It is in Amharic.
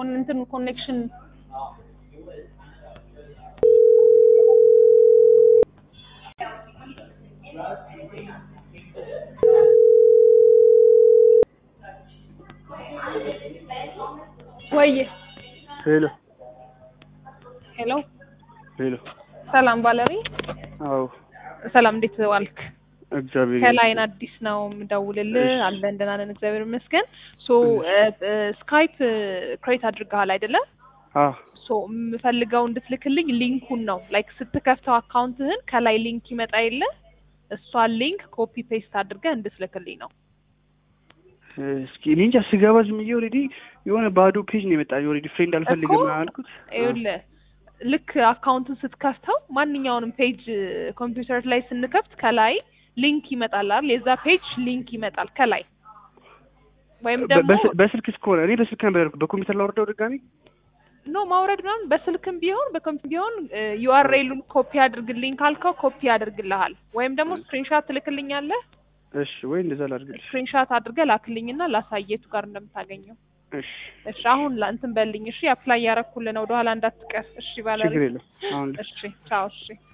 ኮን እንትን ኮኔክሽን ወይ ሄሎ ሄሎ ሄሎ። ሰላም ባለሪ አዎ ሰላም እንዴት ዋልክ? እግዚአብሔር ከላይን አዲስ ነው የምደውልልህ። እሺ። አለን ደህና ነን እግዚአብሔር ይመስገን። ሶ ስካይፕ ክሬት አድርገሃል አይደለ? አ ሶ የምፈልገው እንድትልክልኝ ሊንኩን ነው። ላይክ ስትከፍተው አካውንትህን ከላይ ሊንክ ይመጣ የለ እሷን ሊንክ ኮፒ ፔስት አድርገህ እንድትልክልኝ ነው። እስኪ እኔ እንጃ ስገባ ዝም ብዬ ኦልሬዲ የሆነ ባዶ ፔጅ ነው የመጣ ኦልሬዲ ፍሬንድ አልፈልግም እኮ አልኩት። ይኸውልህ ልክ አካውንቱን ስትከፍተው ማንኛውንም ፔጅ ኮምፒውተር ላይ ስንከፍት ከላይ ሊንክ ይመጣል አይደል? የዛ ፔጅ ሊንክ ይመጣል ከላይ ወይም በ- ደግሞ በስ- በስልክ እስከሆነ እኔ በስልክ ነበር ያልኩት። በኮምፒውተር ላወርደው ድጋሚ ኖ ማውረድ ምናምን በስልክም ቢሆን በኮምፒውተር ቢሆን ዩአርኤሉን ኮፒ አድርግልኝ ካልከው ኮፒ ያደርግልሃል። ወይም ደግሞ ስክሪንሻት ትልክልኛለህ። እሺ ወይ እንደዛ ላድርግልሽ። ስክሪንሻት አድርገህ ላክልኝና ላሳየቱ ጋር እንደምታገኘው። እሺ እሺ አሁን ላ- እንትን በልኝ። እሺ አፕላይ ያረኩልን ወደኋላ እንዳትቀር። እሺ ባለ ችግር የለም አሁን እሺ ቻው። እሺ